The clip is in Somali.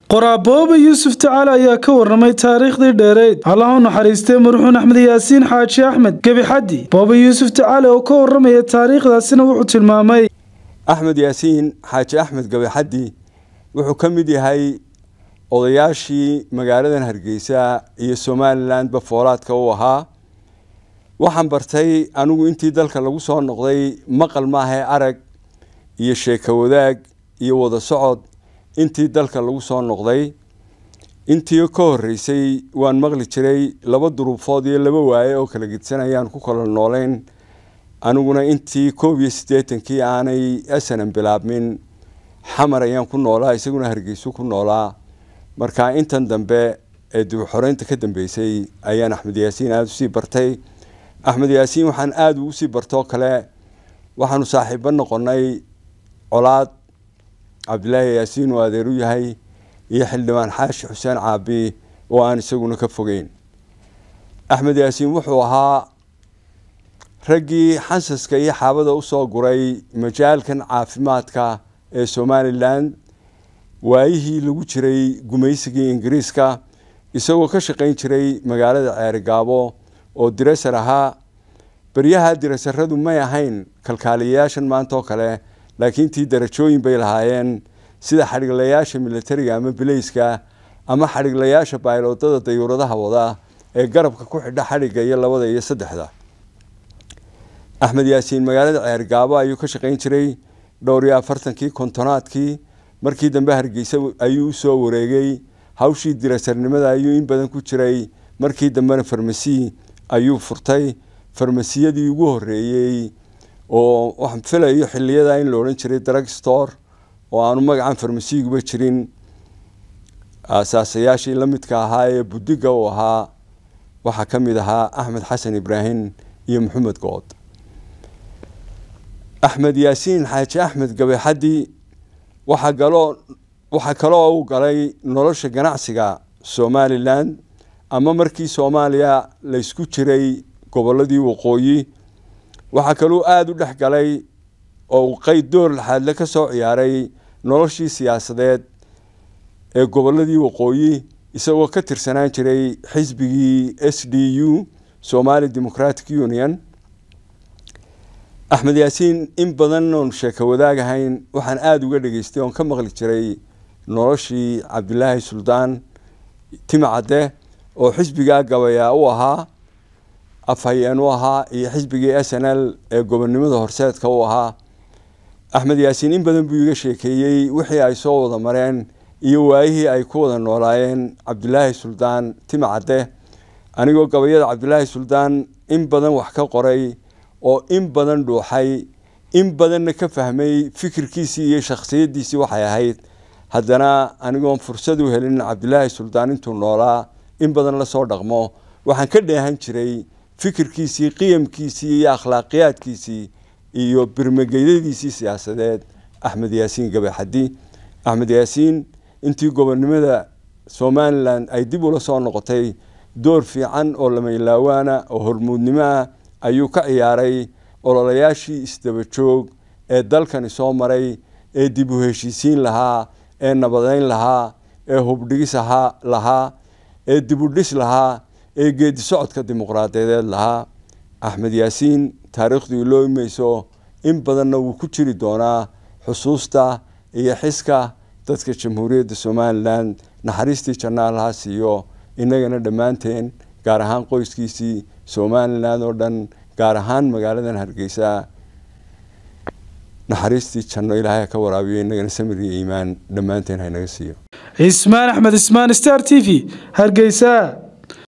qoraabooba yuusuf tacaale ayaa ka warramay taariikhdii dheereyd allaha u naxariistay marxuun axmed yaasiin xaaji axmed gebixaddi booba yuusuf tacaale oo ka warramaya taariikhdaasina wuxuu tilmaamay axmed yaasiin xaaji axmed gebixaddi wuxuu ka mid yahay odayaashii magaaladan hargeysa iyo somalilanba foolaadka u ahaa waxaan bartay anigu intii dalka lagu soo noqday maqal maahae arag iyo sheeko wadaag iyo wada socod intii dalka lagu soo noqday intii ka horeysay waan maqli jiray laba duruufood iyo laba waaye oo kala gedsanayaan ku kala nooleyn aniguna intii koob iyo siddeetankii aanay asanan bilaabmin xamar ayaan ku noolaa isaguna hargeysu ku noolaa marka intan dambe ee dib xoreynta ka dambeysay ayaan axmed yaasiin aada usii bartay axmed yaasiin waxaan aada ugu sii bartoo kale waxaanu saaxiibo noqonay colaad cabdilaahi yaasiin oo adeer u yahay iyo xildhibaan xaashi xuseen caabi oo aan isaguna ka fogeyn axmed yaasiin wuxuu ahaa raggii xansaska iyo xaabada usoo guray majaalkan caafimaadka ee somalilan waayihii lagu jiray gumaysigii ingiriiska isagoo ka shaqayn jiray magaalada ceerigaabo oo diresar ahaa beryaha diresaradu may ahayn kalkaaliyayaashan maanta oo kale laakiin tii darajooyin bay lahaayeen sida xadhiglayaasha militariga ama bileyska ama xadhiglayaasha baaylodada dayuuradaha wada ee garabka ku xidha xadhigga iyo labada iyo saddexda axmed yaasiin magaalada ceergaabo ayuu ka shaqayn jiray dhowr iyo afartankii kontonaadkii markii dambe hargeysa ayuu usoo wareegay hawshii dirasarnimada ayuu in badan ku jiray markii dambena farmasi ayuu furtay farmasiyadii ugu horeeyey oo waxaan filayo xiliyada in la odhan jiray drug store oo aanu magacan farmasiyiguba jirin asaasayaashii la midka ahaa ee budiga uu ahaa waxaa ka mid ahaa axmed xasan ibraahim iyo maxamed good axmed yaasiin xaaji axmed gabeexaddi waxaa galoo waxaa kaloo u galay nolosha ganacsiga somalilan ama markii soomaaliya laysku jiray gobolladii waqooyi waxaa kaluu aada u dhex galay oo uu qeyd door laxaadle ka soo ciyaaray noloshii siyaasadeed ee gobolladii waqooyi isagoo ka tirsanaan jiray xisbigii s d u somali democratic union axmed yaasiin in badan oon sheeko wadaagahayn waxaan aada uga dhageystay oon ka maqli jiray noloshii cabdilaahi suldaan timcadde oo xisbigaa gabayaa u ahaa afhayeen u ahaa iyo xisbigii s n l ee gobonnimada horseedka u ahaa axmed yaasiin in badan buu iga sheekeeyey wixii ay soo wada mareen iyo waayihii ay ku wada noolaayeen cabdilaahi suldaan timcadde anigoo gabayada cabdilaahi suldaan in badan wax ka qoray oo in badan dhuuxay in badanna ka fahmay fikirkiisii iyo shakhsiyaddiisii waxay ahayd haddana anigoon fursad u helin cabdilaahi suldaan intuu noolaa in badan lasoo dhaqmo waxaan ka dheehan jiray fikirkiisii qiyamkiisii iyo akhlaaqiyaadkiisii iyo birmageydadiisii siyaasadeed axmed yaasiin gabaxaddi axmed yaasiin intii gobonnimada somalilan ay dib ula soo noqotay door fiican oo lamaylawaana oo hormuudnimo ah ayuu ka ciyaaray ololayaashii isdaba joog ee dalkani soo maray ee dib u heshiisiin lahaa ee nabadeyn lahaa ee hubdhigis lahaa ee dib u dhis lahaa ee geedi socodka dimuqraadiyadeed lahaa axmed yaasiin taariikhdu iloo imayso in badanna wuu ku jiri doonaa xusuusta iyo xiska dadka jamhuuriyadda somalilan naxariistii jannaal ha siiyo innagana dhammaanteen gaar ahaan qoyskiisii somalilan oo dhan gaar ahaan magaaladan hargeysa naxariistii janno ilaahay ka waraabiyo innagana samir iyo iimaan dhammaanteen haynaga siiyo cismaan axmed ismaan star t v hargeysa